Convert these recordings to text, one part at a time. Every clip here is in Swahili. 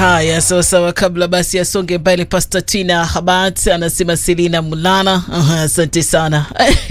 Haya, sawa sawa. Kabla basi asonge mbele, Pasta Tina Habat anasema Selina Mulana, Aha, asante sana.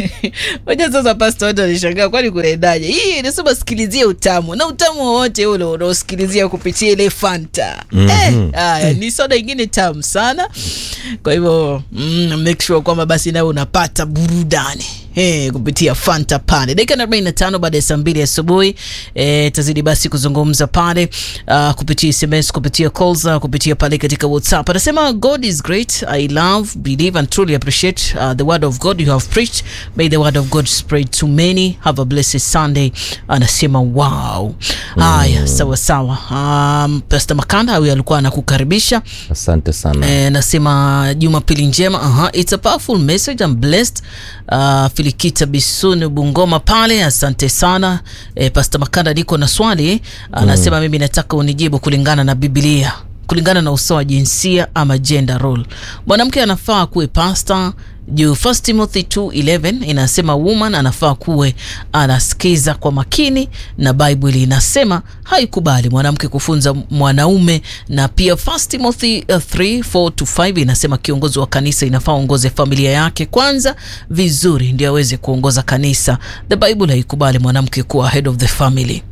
Moja sasa, Pasta watu walishangaa, kwani kunaendaje? Hii inasema sikilizia utamu na utamu wowote ule unaosikilizia kupitia ile Fanta. Eh, haya ni soda ingine tamu sana, kwa hivyo mm, make sure kwamba basi nawe unapata burudani Hey, kupitia Fanta pale dakika na 45 baada ya saa mbili asubuhi. Eh, tazidi basi kuzungumza pale uh, kupitia SMS, kupitia calls, uh, kupitia pale katika WhatsApp. Anasema God is great. I love, believe and truly appreciate uh, the word of God you have preached. May the word of God spread to many. Have a blessed Sunday. Anasema wow. Haya, sawa sawa. Um, Pastor Makanda huyu alikuwa anakukaribisha. Asante sana. Eh, nasema Jumapili njema. Aha, it's a powerful message. I'm blessed. Uh, Filikita Bisuni Bungoma pale, asante sana. Eh, Pastor Makanda, niko na swali. Anasema mimi nataka unijibu kulingana na Biblia, kulingana na usawa wa jinsia ama gender role. Mwanamke anafaa kuwe pastor juu 1 Timothy 2:11 inasema woman anafaa kuwe anasikiza kwa makini, na Bible inasema haikubali mwanamke kufunza mwanaume, na pia 1 Timothy 3:4 to 5 inasema kiongozi wa kanisa inafaa aongoze familia yake kwanza vizuri, ndio aweze kuongoza kanisa. The Bible haikubali mwanamke kuwa head of the family.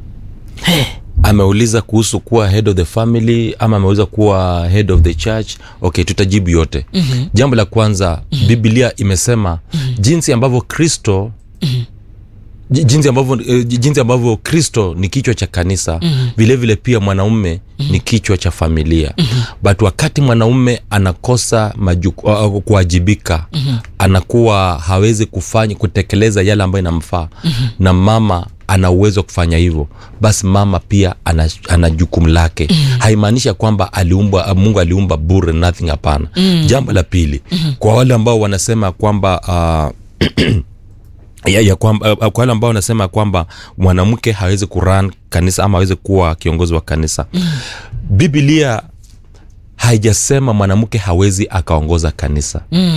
Hey. Ameuliza kuhusu kuwa head of the family ama ameuliza kuwa head of the church. Okay, tutajibu yote. mm-hmm. Jambo la kwanza mm-hmm. Biblia imesema mm-hmm. jinsi ambavyo Kristo mm-hmm. jinsi ambavyo eh, jinsi ambavyo Kristo ni kichwa cha kanisa mm-hmm. vile vile pia mwanaume mm-hmm. ni kichwa cha familia mm-hmm. but wakati mwanaume anakosa majuku, uh, kuwajibika mm-hmm. anakuwa hawezi kufanya kutekeleza yale ambayo inamfaa mm-hmm. na mama ana uwezo wa kufanya hivyo basi mama pia ana, ana jukumu lake mm. haimaanishi kwamba aliumba mungu aliumba bure nothing hapana mm. jambo la pili mm. kwa wale ambao wanasema kwamba uh, ya, ya kwamba, uh, kwa wale ambao wanasema kwamba mwanamke hawezi kuran kanisa ama hawezi kuwa kiongozi wa kanisa mm. biblia haijasema mwanamke hawezi akaongoza kanisa Mm.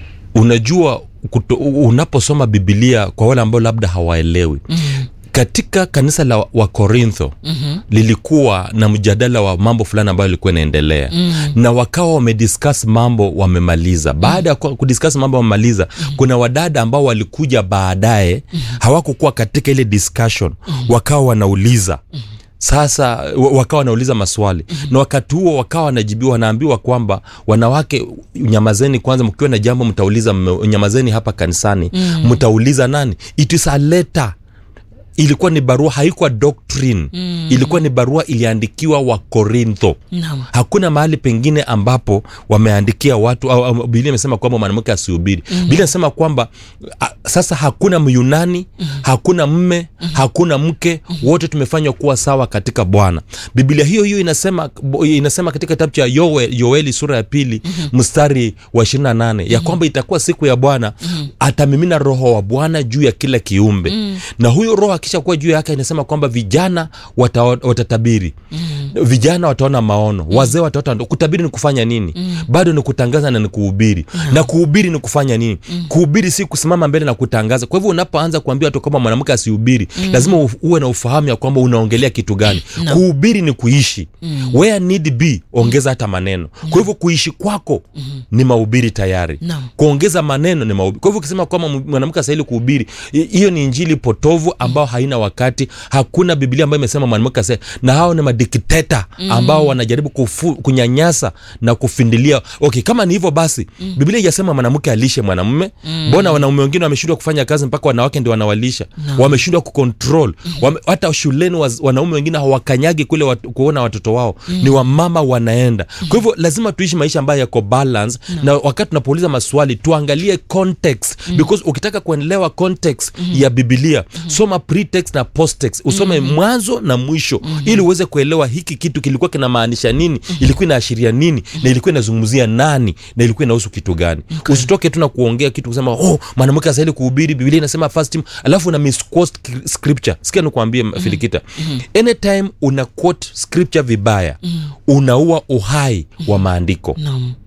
unajua kuto, unaposoma bibilia kwa wale ambao labda hawaelewi mm katika kanisa la wakorintho mm-hmm. lilikuwa na mjadala wa mambo fulani ambayo ilikuwa inaendelea mm. na wakawa wamediscuss mambo wamemaliza baada ya mm. kudiscuss mambo wamemaliza mm. kuna wadada ambao walikuja baadaye mm. hawakukuwa katika ile discussion mm. wakawa wanauliza mm sasa wa- wakawa wanauliza maswali mm-hmm. na wakati huo wakawa wanajibiwa wanaambiwa kwamba wanawake nyamazeni kwanza mkiwa na jambo mtauliza mme- nyamazeni hapa kanisani mtauliza nani it is a letter ilikuwa ni barua haikuwa doctrine mm. ilikuwa ni barua iliandikiwa wa korintho Naam. hakuna mahali pengine ambapo wameandikia watu au, au biblia imesema kwamba mwanamke asihubiri mm. biblia inasema kwamba a, sasa hakuna myunani mm. hakuna mme mm. hakuna mke mm. wote tumefanywa kuwa sawa katika bwana biblia hiyo hiyo inasema inasema katika kitabu cha Yoel, yoeli sura ya pili mm-hmm. mstari wa 28 ya kwamba itakuwa siku ya bwana mm-hmm. atamimina roho wa bwana juu ya kila kiumbe mm. na huyo roho akisha kuwa juu yake inasema kwamba vijana wata, watatabiri mm. vijana wataona maono mm. wazee wataota ndo- kutabiri ni kufanya nini mm. bado ni kutangaza na ni kuhubiri mm. na kuhubiri ni kufanya nini mm. kuhubiri si kusimama mbele na kutangaza kwa hivyo unapoanza kuambia watu kwamba mwanamke asihubiri mm. lazima u- uwe na ufahamu ya kwamba unaongelea kitu gani no. kuhubiri ni kuishi mm. where need be ongeza hata maneno kwa hivyo kuishi kwako mm. ni mahubiri tayari Naam. kuongeza maneno ni mahubiri kwa hivyo ukisema kwamba m- mwanamke astahili kuhubiri hi- hiyo ni injili potovu ambao haina wakati hakuna biblia ambayo imesema mwanamke asa na hao ni madikteta ambao wanajaribu kufu, kunyanyasa na kufindilia okay kama ni hivyo basi biblia ijasema mwanamke alishe mwanamume mbona wanaume wengine wameshindwa kufanya kazi mpaka wanawake ndio wanawalisha wameshindwa kucontrol wame, hata shuleni waz, wanaume wengine hawakanyagi kule wat, kuona watoto wao ni wamama wanaenda kwa hivyo lazima tuishi maisha ambayo yako balance na wakati tunapouliza maswali tuangalie context because ukitaka kuelewa context ya bibilia soma pretext na posttext usome mwanzo na mwisho ili uweze kuelewa hiki kitu kilikuwa kinamaanisha nini ilikuwa inaashiria nini na ilikuwa inazungumzia nani na ilikuwa inahusu kitu gani usitoke tu na kuongea kitu kusema oh mwanamke astahili kuhubiri biblia inasema first Tim-" alafu una misquote skri- scripture sikia nikuambie filikita anytime una quote scripture vibaya unaua uhai wa maandiko Naam.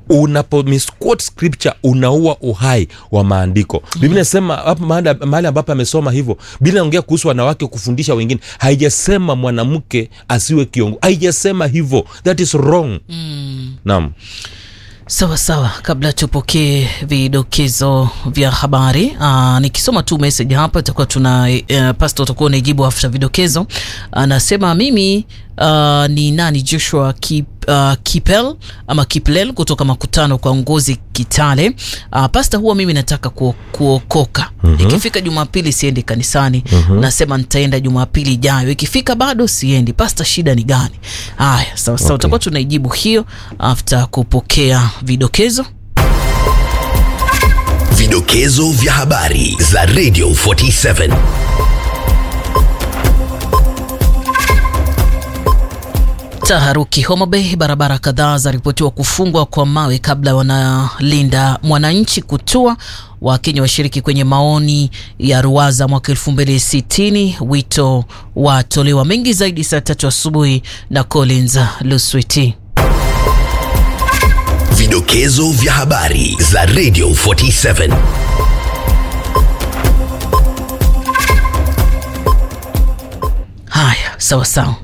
unapo misquote scripture unaua uhai wa maandiko biblia inasema hapo mahali mahali ambapo amesoma hivyo biblia inaongea kuhusu wanawake kufundisha wengine haijasema mwanamke asiwe kiongo haijasema hivyo that is wrong mm. naam sawa sawa kabla tupokee vidokezo vya habari Aa, nikisoma tu message hapa itakuwa tuna uh, pasta utakuwa unaijibu after vidokezo anasema mimi uh, ni nani joshua Kip, uh, kipel ama kiplel kutoka makutano kwa ngozi kitale uh, pasta huwa mimi nataka kuo, kuokoka mm-hmm. ikifika jumapili siendi kanisani mm-hmm. nasema nitaenda jumapili ijayo ikifika bado siendi pasta shida ni gani haya sawa sawa Okay. utakuwa tunaijibu hiyo after kupokea vidokezo Vidokezo vya habari za Radio 47. Taharuki Homa Bay, barabara kadhaa zaripotiwa kufungwa kwa mawe kabla wanalinda mwananchi kutua. Wakenya washiriki kwenye maoni ya ruwaza mwaka elfu mbili sitini. Wito watolewa mengi zaidi saa tatu asubuhi na Collins Luswiti. Vidokezo vya habari za Radio 47. Haya, sawa sawa.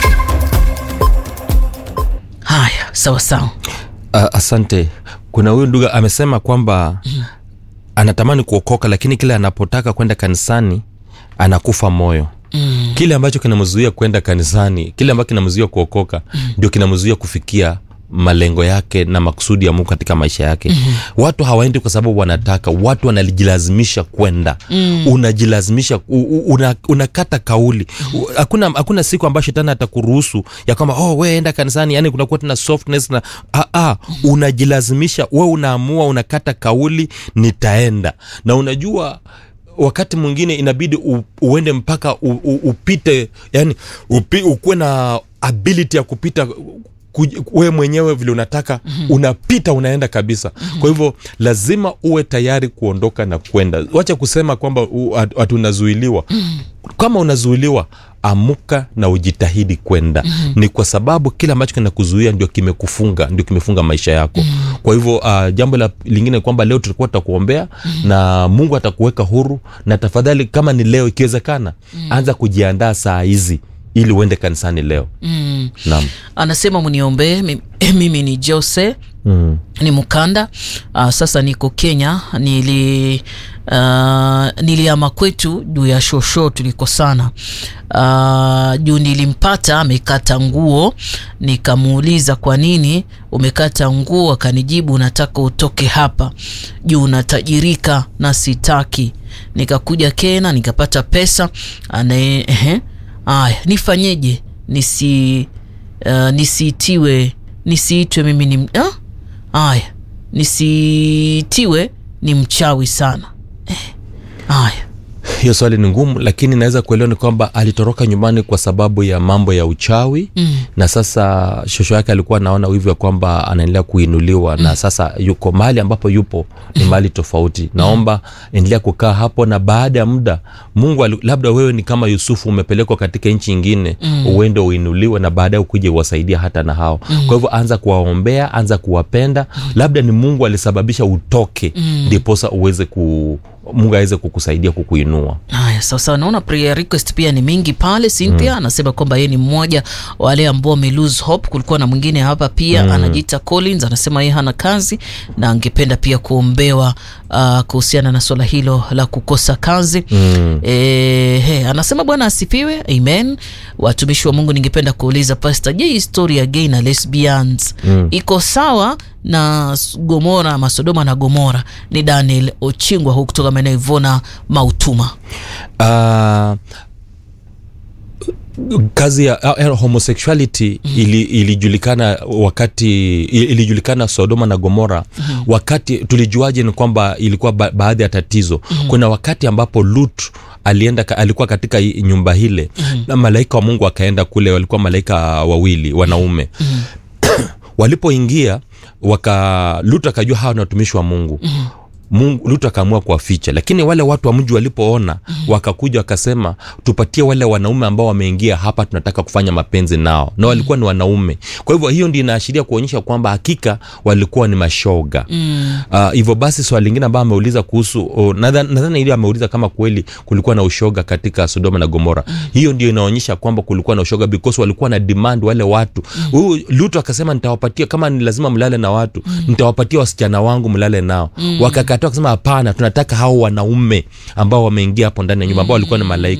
Haya, sawa sawa. uh, asante kuna huyu ndugu amesema kwamba anatamani kuokoka lakini kile anapotaka kwenda kanisani anakufa moyo Mm. kile ambacho kinamzuia kwenda kanisani kile ambacho kinamzuia kuokoka ndio kinamzuia kufikia malengo yake na makusudi ya mungu katika maisha yake mm-hmm. watu hawaendi kwa sababu wanataka watu wanajilazimisha kwenda mm. unajilazimisha u- u- una, unakata kauli U- hakuna hakuna siku ambayo shetani atakuruhusu ya kwamba oh we enda kanisani yani kunakuwa tuna softness na ah, ah, unajilazimisha we unaamua unakata kauli nitaenda na unajua wakati mwingine inabidi u, uende mpaka u, u, upite yani upi, ukuwe na ability ya kupita kuj- we mwenyewe vile unataka mm-hmm. unapita unaenda kabisa mm-hmm. kwa hivyo lazima uwe tayari kuondoka na kwenda wacha kusema kwamba u- at- ati unazuiliwa mm-hmm. kama unazuiliwa amuka na ujitahidi kwenda mm-hmm. ni kwa sababu kile ambacho kinakuzuia ndio kimekufunga ndio kimefunga maisha yako mm-hmm. kwa hivyo uh, jambo la lingine ni kwamba leo tutakuwa tutakuombea mm-hmm. na mungu atakuweka huru na tafadhali kama ni leo ikiwezekana mm-hmm. anza kujiandaa saa hizi ili uende kanisani leo Mm. naam Anasema mniombee mimi, mimi ni Jose mm. ni mkanda uh, sasa niko kenya nili uh, niliama kwetu juu ya shosho tulikosana uh, juu nilimpata amekata nguo nikamuuliza kwa nini umekata nguo akanijibu nataka utoke hapa juu unatajirika na sitaki nikakuja kena nikapata pesa anaye ehe aya nifanyeje nisi uh, nisiitiwe nisiitwe mimi ni ah? aya nisitiwe ni mchawi sana eh. aya hiyo swali ni ngumu lakini naweza kuelewa ni kwamba alitoroka nyumbani kwa sababu ya mambo ya uchawi mm. na sasa shosho yake alikuwa anaona wivu ya kwamba anaendelea kuinuliwa mm. na sasa yuko mahali ambapo yupo ni mahali tofauti naomba endelea kukaa hapo na baada ya muda mungu ali- labda wewe ni kama yusufu umepelekwa katika nchi ingine mm. uende uinuliwe na baadaye ukuje uwasaidia hata na hao mm. kwa hivyo anza kuwaombea anza kuwapenda mm. labda ni mungu alisababisha utoke ndiposa uweze ku mungu aweze kukusaidia kukuinua haya sawasawa naona prayer request pia ni mingi pale cynthia mm. anasema kwamba yeye ni mmoja wa wale ambao wame lose hope kulikuwa na mwingine hapa pia mm. anajiita collins anasema yeye hana kazi na angependa pia kuombewa uh, kuhusiana na swala hilo la kukosa kazi mm. e, he, anasema bwana asifiwe amen watumishi wa mungu ningependa kuuliza pasta je histori ya gay na lesbians mm. iko sawa na s- gomora masodoma na gomora ni daniel ochingwa huu kutoka maeneo ivona mautuma uh, kazi ya uh, homosexuality mm. ili, ilijulikana wakati ili- ilijulikana sodoma na gomora mm. wakati tulijuaje ni kwamba ilikuwa ba, baadhi ya tatizo mm. kuna wakati ambapo lut alienda ka- alikuwa katika hii nyumba hile mm. na malaika wa mungu akaenda kule walikuwa malaika wawili wanaume mm. walipoingia waka lut akajua hawa ni watumishi wa mungu mm mungu lutu akaamua kuwaficha lakini wale watu wa mji walipoona wakakuja wakasema tupatie wale wanaume ambao wameingia hapa tunataka kufanya mapenzi nao na walikuwa ni wanaume kwa hivyo hiyo ndio inaashiria kuonyesha kwamba hakika walikuwa ni mashoga Ah, hivyo basi swali lingine ambayo ameuliza kuhusu oh, nadhani nadhani ile ameuliza kama kweli kulikuwa na ushoga katika sodoma na gomora hiyo ndio inaonyesha kwamba kulikuwa na ushoga because walikuwa na demand wale watu huyu lutu akasema nitawapatia kama ni lazima mlale na watu nitawapatia wasichana wangu mlale nao wakakataa wakasema hapana tunataka hao wanaume ambao wameingia hapo ndani ya nyumba ambao walikuwa ni malaika